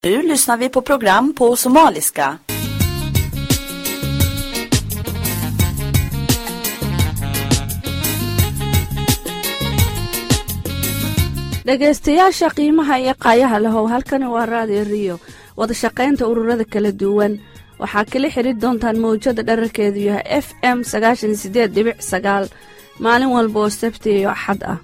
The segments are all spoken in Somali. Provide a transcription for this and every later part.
Nu lyssnar vi på program på somaliska. dhegaystayaasha qiimaha iyo qaayaha lahow halkani waa raadiyo riyo wada shaqaynta ururada kala duwan waxaa kala xidri doontaan mawjada dherarkeedu yahay f m sagaashan sideed dhibic sagaal maalin walba oo sabti iyo axad ah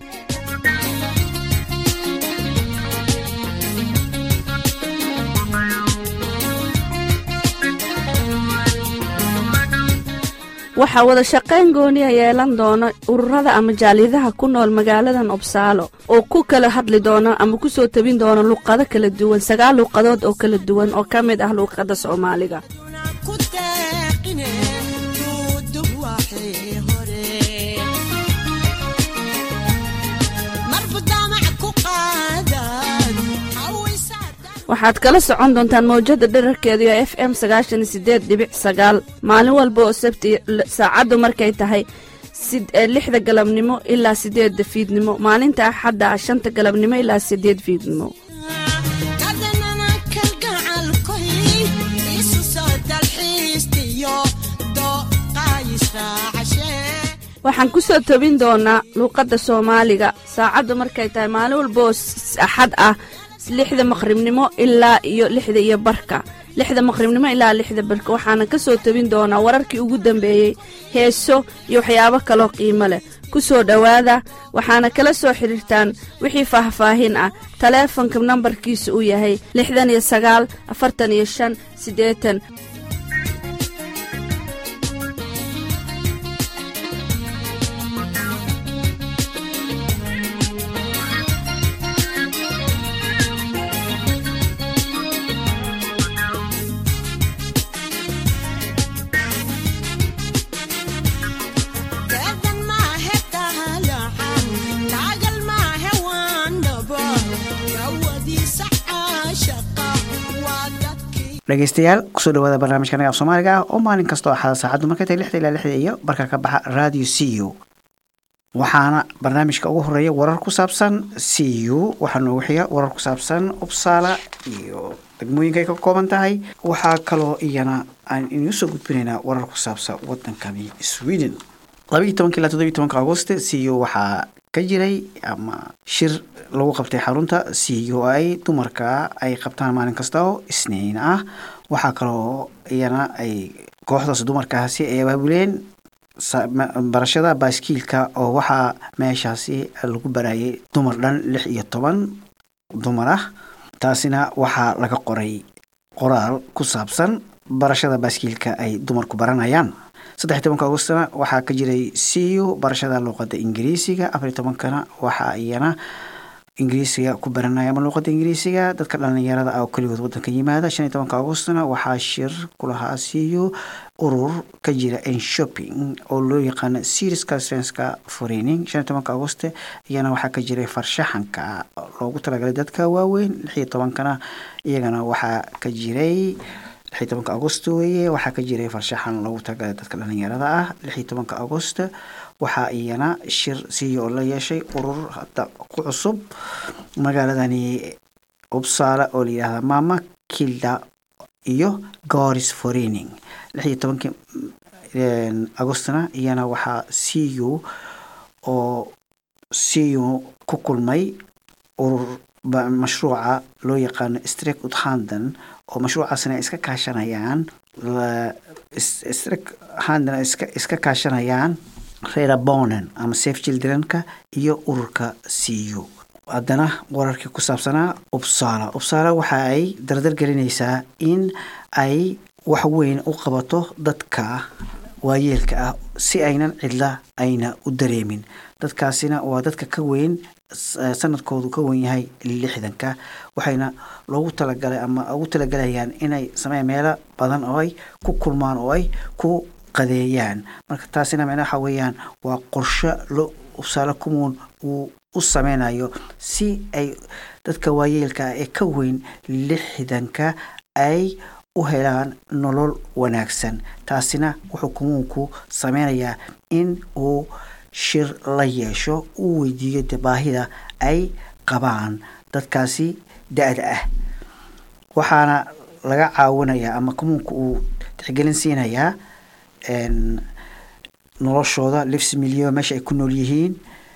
waxaa wada shaqayn gooniya yeelan doona ururada ama jaaliyadaha ku nool magaaladan obsaalo oo ku kala hadli doona ama ku soo tabin doona luqado kala duwan sagaal luuqadood oo kala duwan oo ka mid ah luuqadda soomaaliga waxaad kala socon doontaan mawjada dherarkeedu ee f m sagaashan sideed dhibic sagaal maalin walba oo sabti saacaddu markay tahay lixda galabnimo ilaa sideedda fiidnimo maalinta axadda ah shanta galabnimo ilaa sideed fiidnimo waxaan ku soo tobin doonaa luuqadda soomaaliga saacaddu markay tahay maalin walba oo axad ah lixda maqribnimo ilaa iyo lixda iyo barka lixda maqribnimo ilaa lixda barka waxaana ka soo tabin doonaa wararkii ugu dambeeyey heeso iyo waxyaabo kaloo qiimo leh ku soo dhowaada waxaana kala soo xidhiirtaan wixii faahfaahin ah taleefonka nambarkiisa uu yahay lixdan iyo sagaal afartan iyo shan siddeetan dhegeystayaal kusoo dhawaada barnaamijka nagaaf soomaaliga ah oo maalin kastoo axada saacaddu markay tahay lixda ilaa lixda iyo barka ka baxa radio c u waxaana barnaamijka ugu horeeya warar ku saabsan c u waxaa noogu xiga warar ku saabsan ubsaala iyo degmooyinka ay ka kooban tahay waxaa kaloo iyana aan inuu soo gudbinaynaa warar ku saabsan wadankani sweden labaiyi tobanka ilaa toddobiyi tobanka agost c u waxaa ka jiray ama shir lagu qabtay xarunta c u i dumarka ay qabtaan maalin kasta oo isniin ah waxaa kaloo iyana ay kooxdaas dumarkaasi ay abaabuleen barashada baaskiilka oo waxaa meeshaasi lagu barayay dumar dhan lix iyo toban dumar ah taasina waxaa laga qoray qoraal ku saabsan barashada baaskiilka ay dumarku baranayaan saddex tobanka agostna waxaa ka jiray c u barashada luuqada ingiriisiga afariy tobankana waxaa iyana ingiriisiga ku baranaya ama luuqada ingiriisiga dadka dhalinyarada ah oo keligood wadanka yimaada shan iyo tobanka agostna waxaa shir kulahaa c u urur ka jira n shopping oo loo yaqaano series conferenceka forening shan iyo tobanka agost iyana waxaa ka jiray farshaxanka loogu talagalay dadka waaweyn lix iyo tobankana iyagana waxaa ka jiray lix iyo tobanka agost weeye waxaa ka jiray farshaxan loogu talagalay dadka dhalinyarada ah lix iyo tobanka agost waxaa iyana shir siiyo oo la yeeshay urur hadda ku cusub magaaladani ubsaala oo layidhahda mama kilda iyo goris forening lix iyo tobankii agostna iyana waxaa c u oo c u ku kulmay urur mashruuca loo yaqaano strek uthanden oo mashruucaasna ay iska kaashanayaan strek handen iska kaashanayaan reera bonen ama safe childrenka iyo ururka c u haddana wararkii ku saabsanaa ubsaala ubsaala waxa ay dardar gelinaysaa in ay wax weyn u qabato dadka waayeelka ah si aynan cidla ayna u dareemin dadkaasina waa dadka ka weyn sanadkoodu ka wen yahay lixdanka waxayna loogu talagalay ama ugu talagalayaan inay sameeyaan meelo badan oo ay ku kulmaan oo ay ku qadeeyaan marka taasina micna waxa weeyaan waa qorsho lo ubsaalo kumuun uu u sameynayo si ay dadka waayeelka ee ka weyn lixdanka ay u helaan nolol wanaagsan taasina wuxuu kumuunku sameynayaa in uu shir la yeesho uu weydiiyo de baahida ay qabaan dadkaasi da-da ah waxaana laga caawinayaa ama commuunka uu tixgelin siinayaa n noloshooda lifs milyo meesha ay ku nool yihiin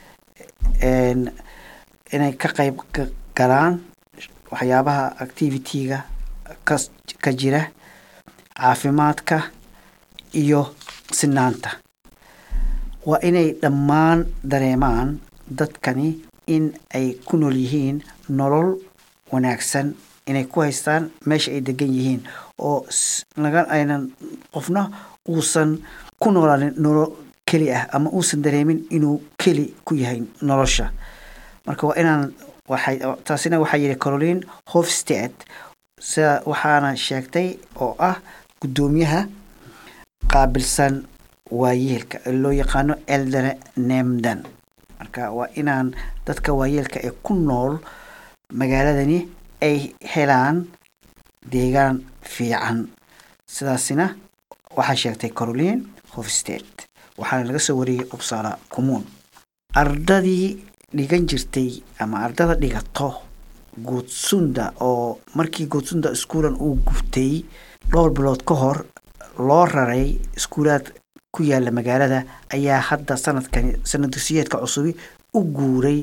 n inay ka qayb ka galaan waxyaabaha activity-ga ka ka jira caafimaadka iyo sinaanta waa inay dhammaan dareemaan dadkani in ay ku nool yihiin nolol wanaagsan inay ku haystaan meesha ay degan yihiin oo s- naga aynan qofna uusan ku noolaanin nolol keli ah ama uusan dareemin inuu keli ku yahay nolosha marka waa inaan waxay taasina waxaa yidhi caroline hofsted sida waxaana sheegtay oo ah guddoomiyaha qaabilsan waayeelka ee loo yaqaano eldere nemdan marka waa inaan dadka waayeelka ee ku nool magaaladani ay helaan deegaan fiican sidaasina waxaa sheegtay caroline hofsted waxaana laga soo wariyey uppsala commuun ardadii dhigan jirtay ama ardada dhigato goodsunda oo markii goodsunda iskuulan uu gubtay dhowr bilood ka hor loo raray iskuulaad ku yaala magaalada ayaa hadda sanadkani sanad dugsiyeedka cusubi u guuray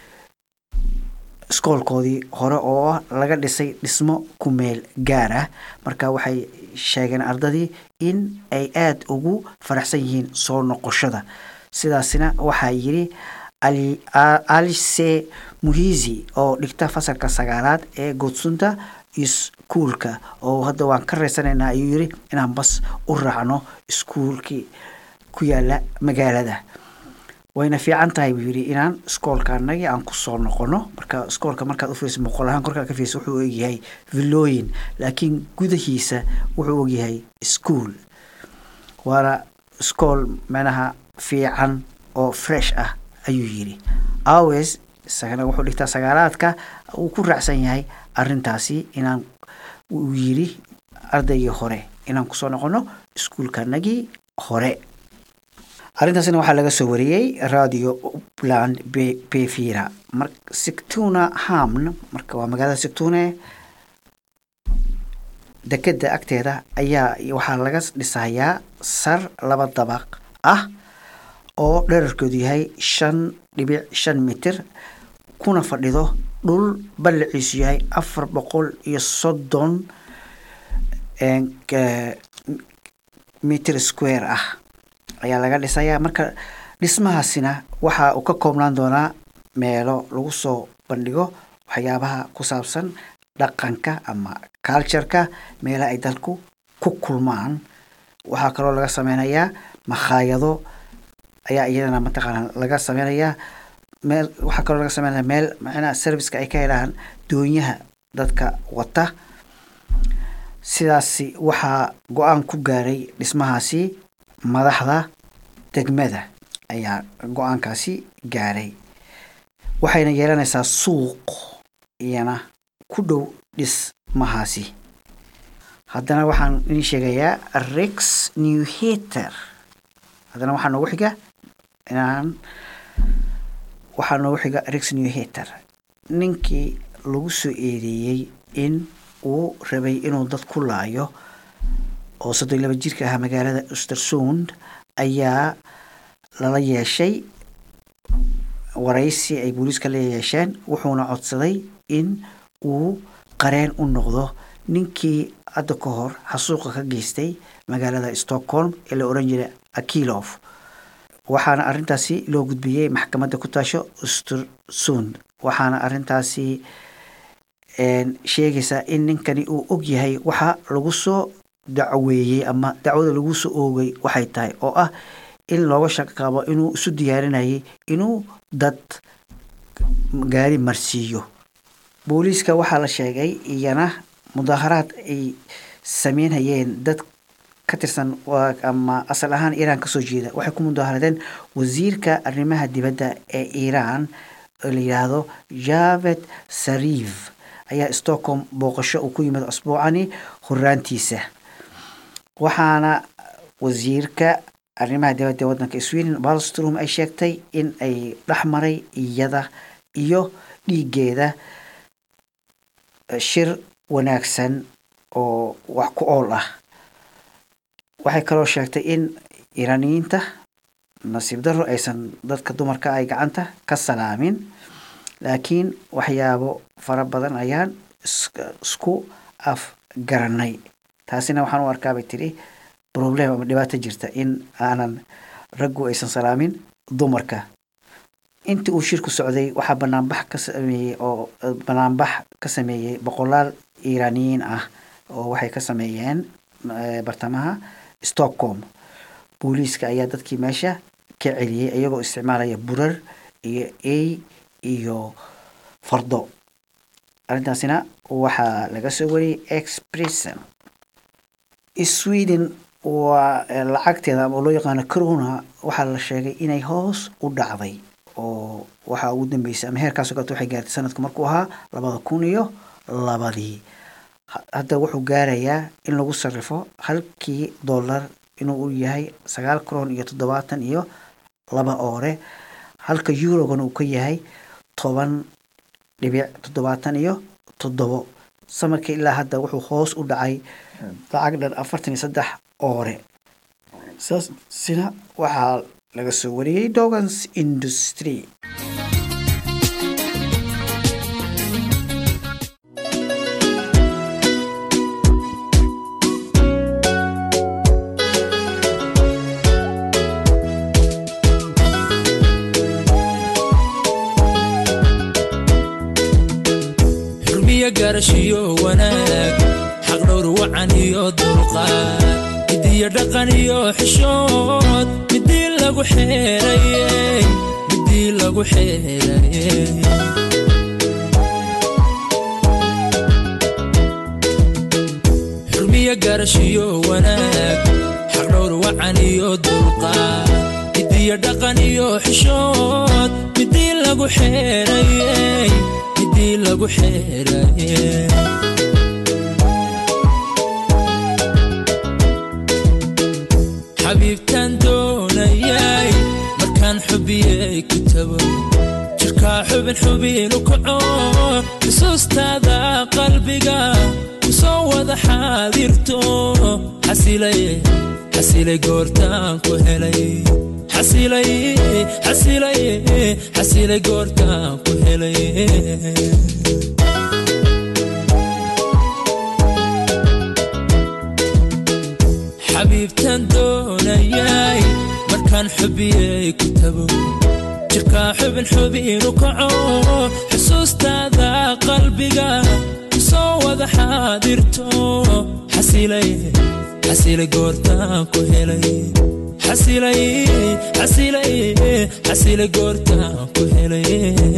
iskoolkoodii hore oo ah laga dhisay dhismo ku meel gaar ah marka waxay sheegeen ardadii in ay aada ugu faraxsan yihiin soo noqoshada sidaasina waxaa yidhi Ali- A- alice muhizi oo dhigta fasalka sagaalaad ee goodsunda iskuulka oo hadda waan ka reysanaynaa ayuu yidhi inaan bas u raacno iskuulkii ku yaala magaalada wayna fiican tahay buu yidhi inaan iskoolka anagii aan kusoo noqono marka iskoolka markaad u fiirsa muuqaal ahaan korkaa ka fiirsa wuxuu ogyahay villooyin laakiin gudahiisa wuxuu ogyahay iskuul waana iskool meelaha fiican oo fresh ah ayuu yidhi awes isagana wuxuu dhigtaa sagaalaadka uu ku raacsan yahay arintaasi inaan uu yidhi ardaygii hore inaan kusoo noqono iskuulkanagii hore arrintaasina waxaa laga soo wariyey radio upland Be- befira mar sigtuna hamn marka waa magaalada sigtune dekeda agteeda ayaa waxaa laga dhisayaa sar laba dabaq ah oo dherarkoodu yahay shan dhibic shan mitir kuna fadhido dhul ballaciisu yahay afar boqol iyo soddon een, ka- mitir square ah ayaa laga dhisayaa marka dhismahaasina waxa uu ka koobnaan doonaa meelo lagu soo bandhigo waxyaabaha ku saabsan dhaqanka ama cultureka meelaha ay dalku ku kulmaan waxaa kaloo laga sameynayaa makhaayado ayaa iyadana mataqaana laga sameynayaa meel waxaa kaloo laga sameynaya meel macnaha serviceka ay ka helaan doonyaha dadka wata sidaasi waxaa go-aan ku gaaray dhismahaasi madaxda degmada ayaa go-aankaasi gaaray waxayna yeelanaysaa suuq iyana ku dhow dhismahaasi haddana waxaan idin sheegayaa rex new hater haddana waxaa noogu xiga inaan waxaa noogu xiga rex new hater ninkii lagu soo eedeeyey in uu rabay inuu dad ku laayo oo soddon iyo laba jirka ahaa magaalada ustersund ayaa lala yeeshay waraysi ay booliiska la yeesheen wuxuuna codsaday in uu qareen u noqdo ninkii hadda ka hor xasuuqa ka geystay magaalada stockholm ee la oran jiray akilof waxaana arintaasi loo gudbiyey maxkamadda ku taasho ustersund waxaana arintaasi een, sheegaysaa in ninkani uu og yahay waxa lagu soo dacweeyey ama dacwada lagu soo oogay waxay tahay oo ah in looga shaqo qabo inuu isu diyaarinayay inuu dad gaari marsiiyo booliiska waxaa la sheegay iyana mudaaharaad ay sameynayeen dad ka tirsan waa- ama asal ahaan iiraan kasoo jeeda waxay ku mudaaharadeen wasiirka arrimaha dibadda ee iiraan oo la yidhaahdo javed sarif ayaa stockholm booqasho uu ku yimid asbuucani horaantiisa waxaana wasiirka arrimaha dibadda ee waddanka sweden balstrom ay sheegtay in ay dhexmaray iyada iyo dhiigeeda shir wanaagsan oo wax ku ool ah waxay kaloo sheegtay in iiraaniyiinta nasiib darro aysan dadka dumarka ay gacanta ka salaamin laakiin waxyaabo fara badan ayaan isku afgaranay taasina waxaan u arkaa bay tidhi problem ama dhibaato jirta in aanan raggu aysan salaamin dumarka intii uu shirku socday waxaa banaanbax ka sameeyey oo banaanbax ka sameeyey boqolaal iiraaniyiin ah oo waxay ka sameeyeen bartamaha stockholm booliiska ayaa dadkii meesha ka celiyey iyagoo isticmaalaya burar iyo ey iyo fardo arrintaasina waxaa laga soo wariyey expresson sweden waa lacagteeda ama loo yaqaano corona waxaa la sheegay inay hoos u dhacday oo waxaa ugu dambeysay ama heerkaasoo kaleto waxay gaartay sanadka markuu ahaa labada kun iyo labadii hadda wuxuu gaarayaa in lagu sarrifo halkii dollar inuu yahay sagaal kron iyo toddobaatan iyo laba oore halka eurogana uu ka yahay toban dhibic toddobaatan iyo toddobo samarka ilaa hadda wuxuu hoos u dhacay lacag dhan afartan iyo saddex oore saasina waxaa laga soo wariyey dogans industry xurmiyo garashiyo wanaag xaqdhowr wacan iyo dulqaad midiyo dhaqan iyo xishood midii lagu xeerayey midii lagu xeerayey xurmiyo garashiyo wanaag xaqdhowr wacan iyo dulqaad midiyo dhaqan iyo xishood midii lagu xeerayey midii lagu xeerayey xabiibtaan doonayay markaan xubiyey ku tago jirkaa xubin xubinu kaco xusuustaada qalbiga ku soo wada xaadirto xasilay xasilay goortaan ku helay xasilay xasilay xasilay goortaan ku helay xabiibtaan doonayay markaan xubiyey ku tago jirkaa xubin xubinu kaco xusuustaada qalbiga ku soo wada xaadirto xasilay xasilay goortaan ku helay xasilay xasilay xasilay goortaan ku helay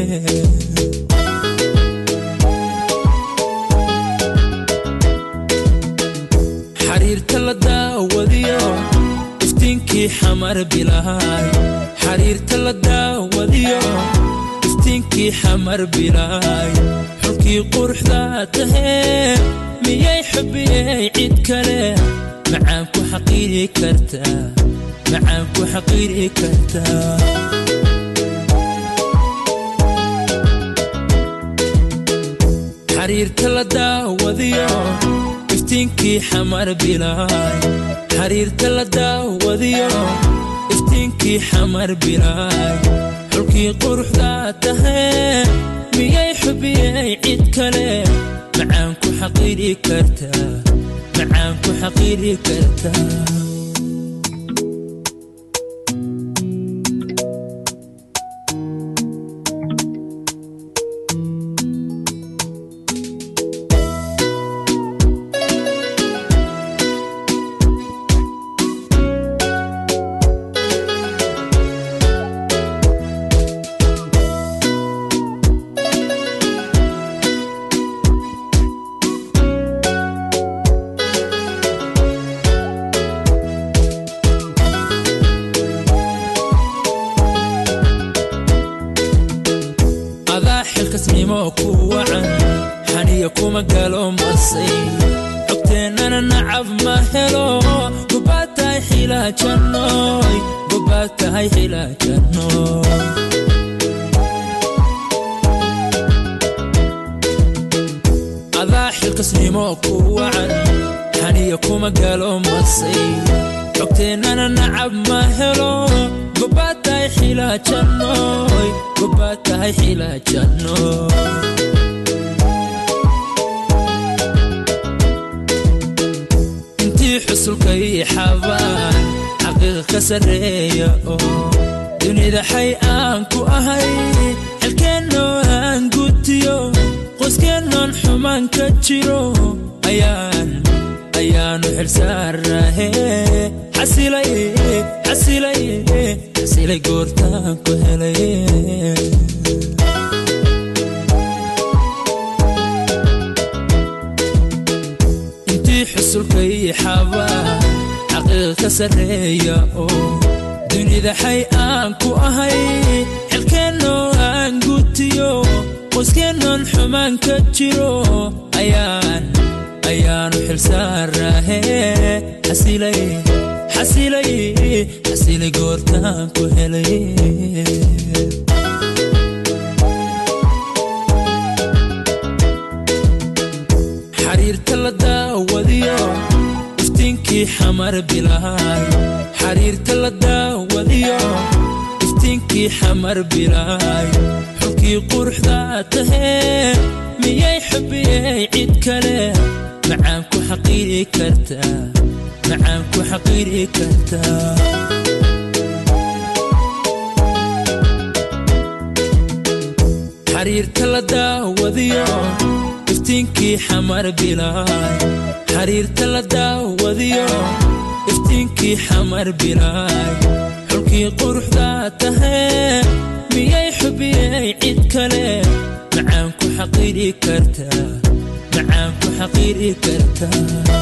xariirta la daawadiyo iftiinkii xamar bilaay xariirta la daawadiyo iftiinkii xamar bilaay xulkii quruxda tahee miyay xubiyey cid kale macaan ku xaqiiri kartaa macaan ku xaqiiri kartaa xariirta la daawadiyo iftiinkii xamar bilaay xariirta la daawadiyo iftiinkii xamar bilaay xulkii quruxda tahee miyay xubiyey cid kale macaan ku xaqiiri kartaa macaan ku xaqiiri kartaa adaa xilkasnimo ku wacan xaniya kuma galo masay cogteennana nacab ma helo gobaad tahay xilaajanooy gobaad tahay xilaajanooy adaa xilkasnimo ku wacan xaniya kuma galo masay xogteennana nacab ma helo gobaad tahay xilaajannoy gobaad tahay xilaajannoy intii xusulka ii xabaan xaqiiqa ka sarreeya oo dunida xay aan ku ahay xilkeennoo aan gutiyo qoyskeenoon xumaan ka jiro ayaan ayaanu xilsaarahe xasilay xasilay xasilay goortaan ku helay intii xusulka ii xabaa xaqiiqa ka sarreeya oo dunida xay aan ku ahay xilkeennoo aan gutiyo qoyskeenoon xumaan ka jiro ayaan ayaanu xilsaarahe xasilay xasilay xasilay goortaan ku helay xariirta la daawadiyo iftiinkii xamar bilaay xariirta la daawadiyo iftiinkii xamar bilaay xulkii quruxda tahee miyay xubiyey cid kale macaan ku xaqiiri kartaa macaan ku xaqiiri kartaa xariirta la daawadiyo iftiinkii xamar bilaay xariirta la daawadiyo iftiinkii xamar bilaay xulkii quruxda tahee miyay xubiyey cid kale macaan ku xaqiiri kartaa macaan ku xaqiiri kartaa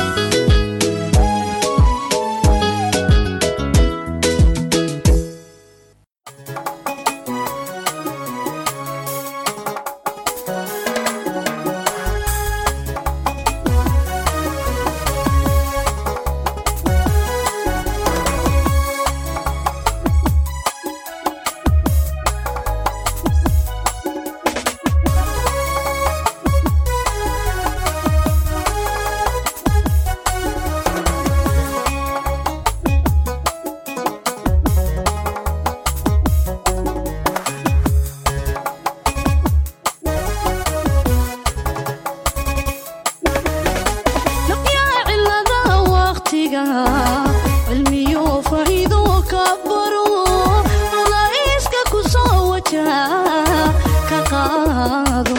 naqyaa cilada waqtiga cilmiyo faa'iido ka baro mulaa'iska ku soo wajaha ka qaado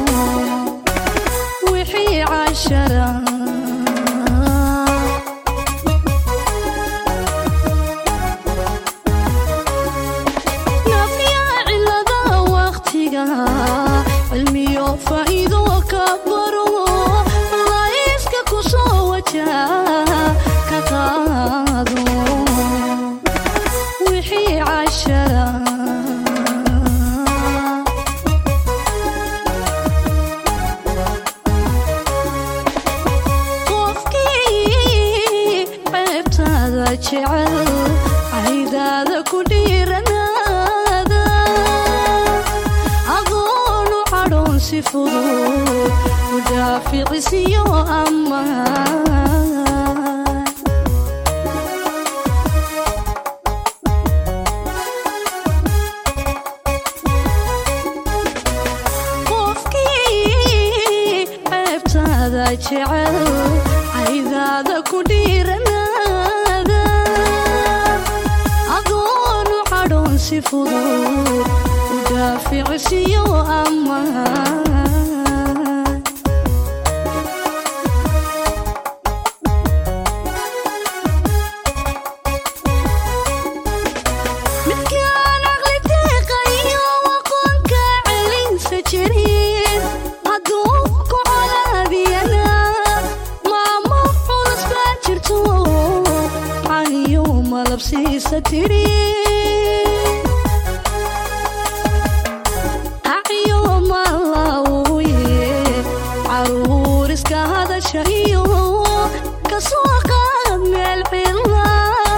wixii cashara nafyaa cilada waqtiga cilmiyo faa'iido ka baro mulaa'iska ku soo wajaha ka qaado wixii cashara qofkii ceebtaada jecel caydaada ku dhiiranaada adoonu cadhoon si fudud u dhaaficisiyo ammaan qofkii ceebtaada jecel caydaada ku dhiiranaada adoonu cadhoon si fudud u dhaaficisiyo ammaan midkaan aqli deeqayo aqoonka celinsa jirin hadduu ku colaadiyana maamo culus baa jirto caniyo malabsiisa tidhi acyo malawye caruur iska hadasha iyo kasoo qaad meel cila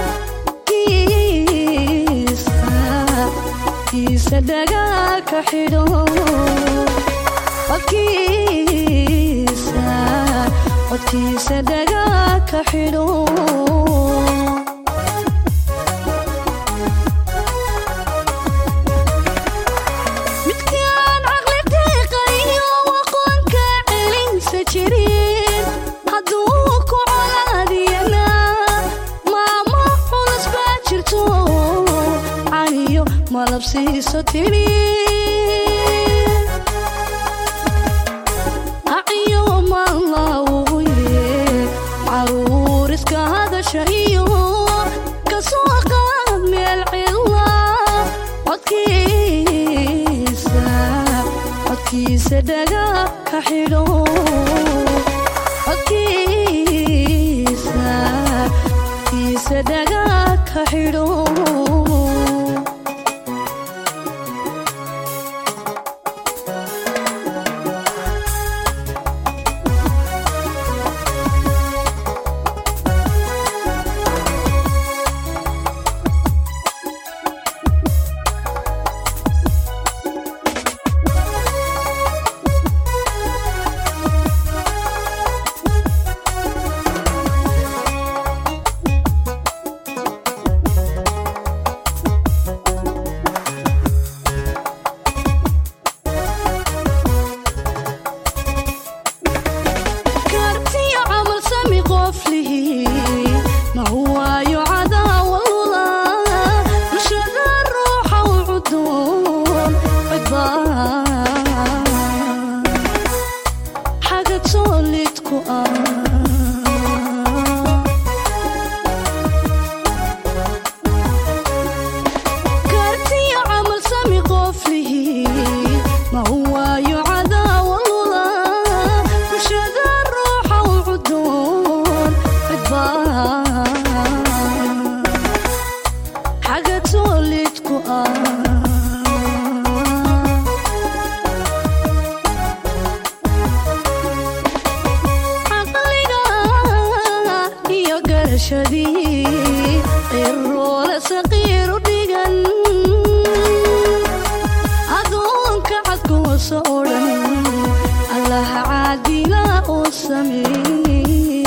kiisa kiisa dhagaa ka xidho codkiisa codkiisa dhagaa ka xidho midkaan caqli deeqayo aqoonka celinsa jirin hadduu ku colaadiyana maamo culus baa jirto caniyo malabsiiso tidhi aciyo maalawuye caruur iska hadasha iyo kasoo qaad meel cilla codkiisa codkiisa dhaga ka xidho codkiisa codkiisa dhaga ka xidho kaartiyo camal sami qof lihi ma waayo cadaawalula bulshada ruuxa u cuduun cidbaa xagad soolidku ah kaartiyo camal sami qof lihi ma waayo cadaawalula bulshada ruuxa u cuduun cidbaa xagad soolidku ah caqliga iyo garashadii qiroole saqiiru dhigan adoonka cadkoosa oo dhan allaha caadila oo sameeye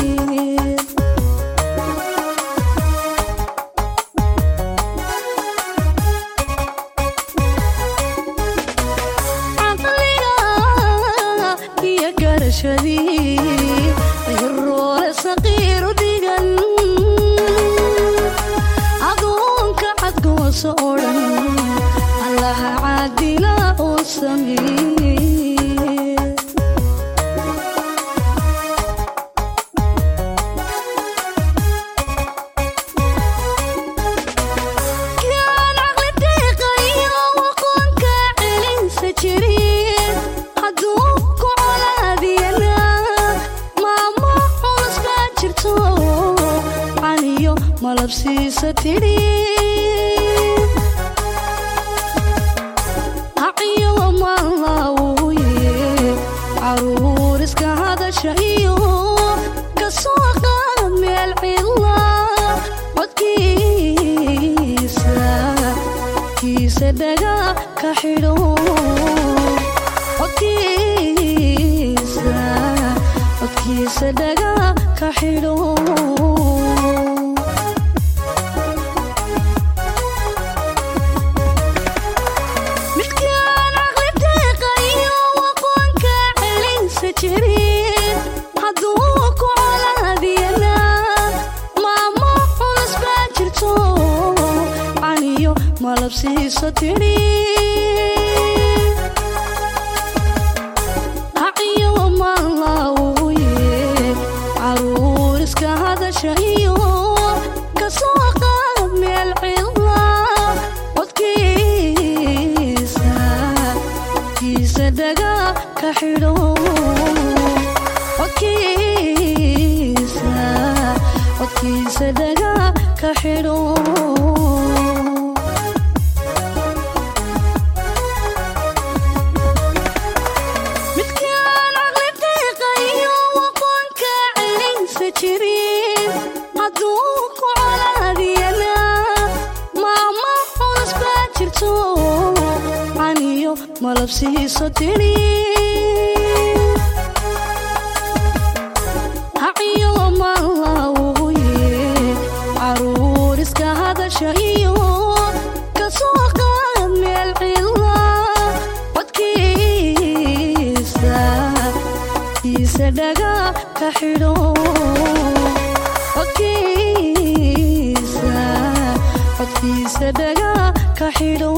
caqliga iyo garashadii qiroole saqiiru dhigan adoonka cadkoosa oo dhan allaha caadila oo sameeye kaan caqli deeqayo aqoonka celinsa jirin hadduu ku colaadiyana maamo culus baa jirto caniyo malabsiisa tidhi aciyo maalawuye caruur iska hadasha iyo kasoo qaad meel cilla codkiisa codkiisa dhaga ka xidho codkiisa codkiisa dhaga ka xidho midkaan caqli deeqayo aqoonka celinsa jirin hadduu ku colaadiyana maamo culus baa jirto caniyo malabsiiso tidhi aciyo maalawuye caruur iska hadasha iyo kasoo qaad meel cilla codkiisa codkiisa dhaga ka xidho codkiisa codkiisa dhaga ka xidho midkaan caqli deeqayo aqoonka celinsa jirin hadduu ku colaadiyana maamo culus baa jirto caniyo malabsiiso tidhi xidho codkiisa codkiisa dhaga ka xidho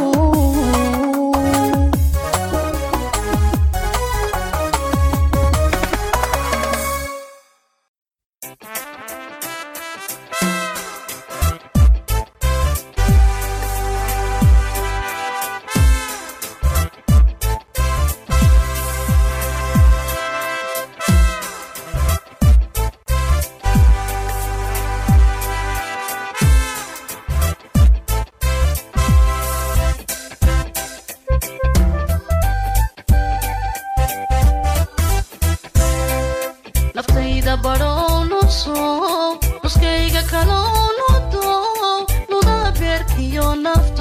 naftayda badhoonuso nuskayga kaloonudo nuda beerkiyo nafto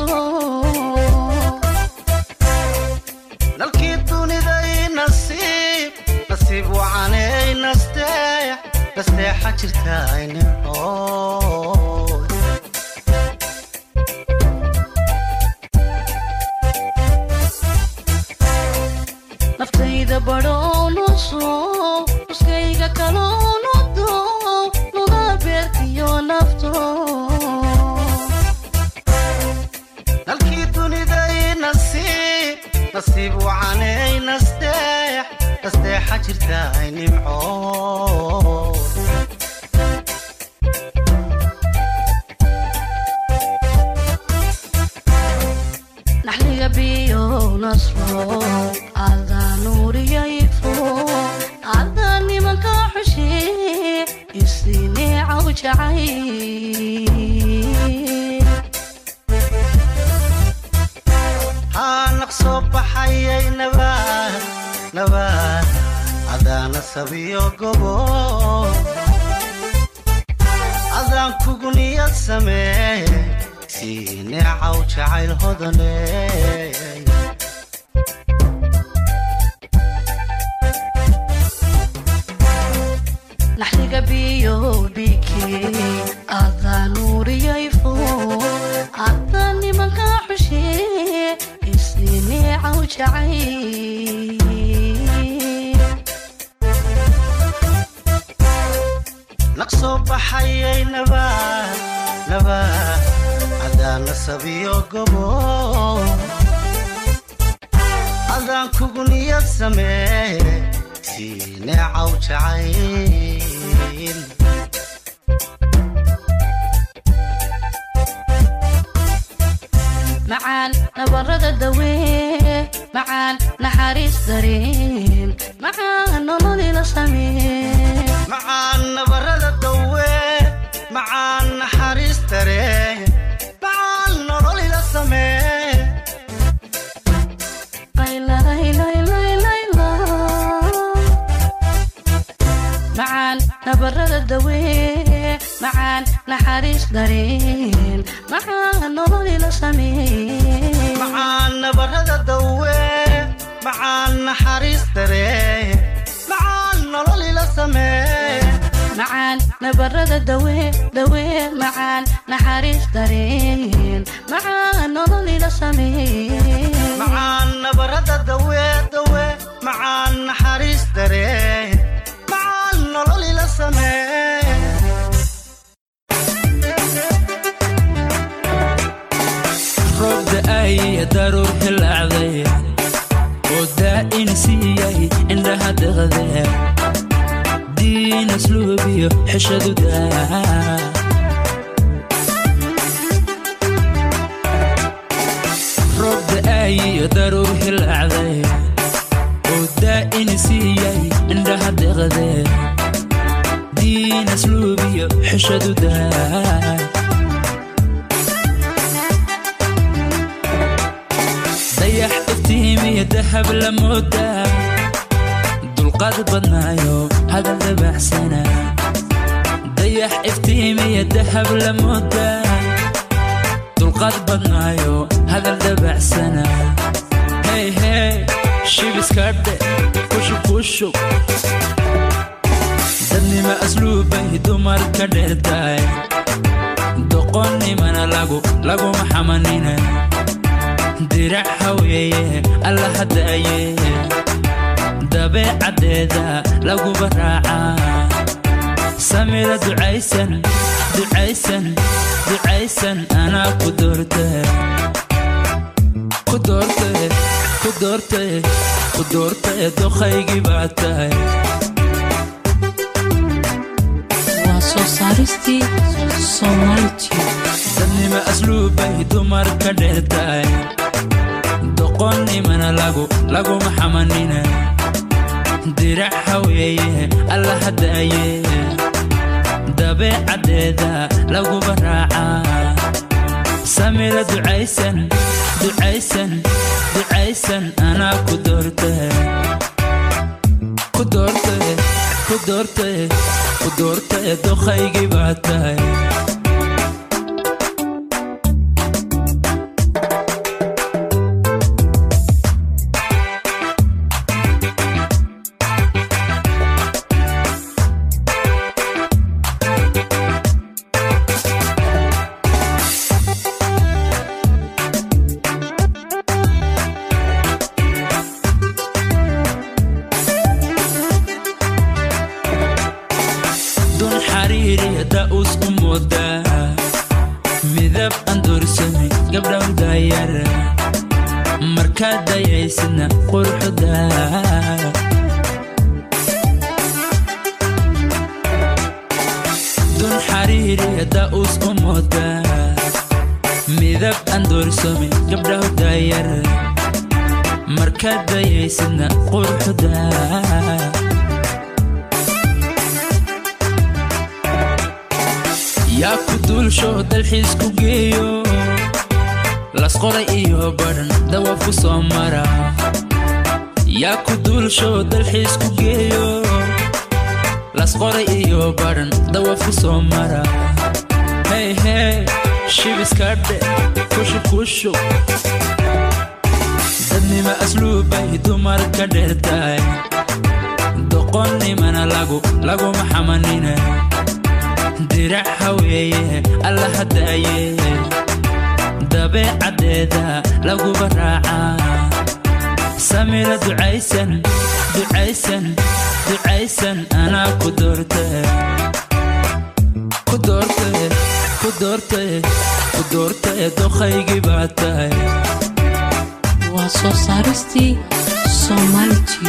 nalkii duniday nasiib nasiib wacanay nasteex nasteexa jirtaay nimcood naftayda badhoonuso nuskayga kaloonudo nuda beerkiyo nafto nalkii duniday nasiib nasiib wacanay nasteex nasteexa jirtaay nimcood naxliga biyo nasro adaa nuuriyayfo adaa nimanka xushe isineecaw jacay haa naqsoo baxayay nabaad nabaad adaana sabiyo gobo adaan kugu niyad samee sii neecaw jacayl hodane naxliga biyo biki adaa nuuriyayfo adaa nimanka xushe isineecaw jacay naqsoo baxayay nabaad nabaad adaana sabiyo gobo adaan kugu niyad samee sii neecaw jacayl macaan nabarada dawee macaan naxariis dareen macaan nololila samee macaan nabarada dawe macaan naxariis daree macaan nololila samee laylaylaylaylayla macaan nabarada dawee macaan naxariis dareen macaan nololila samee macaan nabarada dawe macaan naxariis daree macaan nololila samee macaan nabarada dawee dawee macaan naxariis dareen macaan nololila samee macaan nabarada dawe dawe macaan naxariis daree macaan nololila samee roob da'ay daruur hilaacday oo daa'in siiyay indhaha deqde diin asluubiyo xeshadu daa roob da'ay daruur hilaacday oo daa'in siiyay indhaha deqde diin asluubiyo xeshadu daa dayax iftiimiyo dahab la moodaa dulqaad badnaayo hadal dabacsana dayax iftiimiyo dahab la moodaa dulqaad badnaayo hadal dabacsana hey hey shibiskadhe kushub kushub dadnima asluubay dumar ka dheertaay doqonnimana lagu laguma xamanina dirac haweeye alla hadaaye dabeecadeeda laguba raacaa samira ducaysan ducaysan ducaysan anaa ku doorte ku doorte ku doorte ku doorte doqaygii baa tahay waa soo saaristii soomaaliti dadnima asluubbay dumar ka dheertahay doqonnimana lagu laguma xamanina dirac haweeye alla hadaaye dabeecadeeda laguba raacaa samira ducaysan ducaysan ducaysan anaa ku doorte ku doorte ku doorte ku doorte doqaygii baa tahay dun xariiriya da'us u moodaa midab aan doorsamay gabdhaw daayar markaad dayaysidna quruxda dun xariiriya da'us u moodaa midab aan doorsamay gabdhaw daayar markaad dayaysidna quruxda yaa ku duulsho dalxiis ku geeyo lasqoray iyo badhan dawaab ku soo mara yaa ku duulsho dalxiis ku geeyo lasqoray iyo badhan dawaab ku soo mara hey hey shibiskadhe kushu kushu dadnima asluubbay dumar ka dheertahay doqonnimana lagu laguma xamanina dirac haweeye alla hadaaye dabeecadeeda laguba raacaa samira ducaysan ducaysan ducaysan anaa ku doorte ku doorte ku doorte ku doorte doqaygii baa tahay waa soo saaristii soomaaliti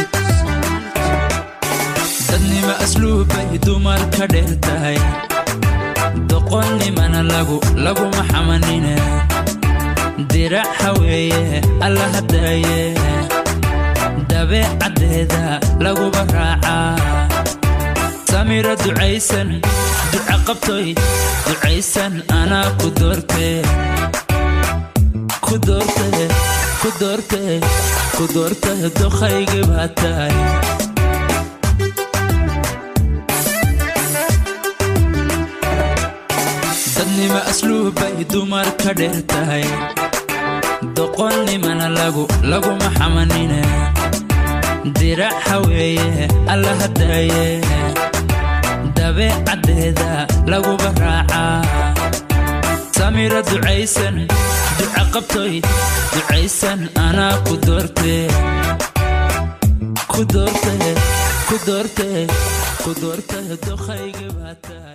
dadnima asluubbay dumar ka dheertahay doqonnimana lagu laguma xamanina dirac haweeye alla hadaaye dabeecadeeda laguba raacaa samira ducaysan duca qabtoy ducaysan anaa ku doorte ku doorte ku doorte ku doorte doqaygii baa tahay dadnima asluubbay dumar ka dheertahay doqonnimana lagu laguma xamanina dirac haweeye alla hadaaye dabeecadeeda laguba raacaa samira ducaysan duca qabtoy ducaysan anaa ku doorte ku doorte ku doorte ku doorte doqaygii baa tahay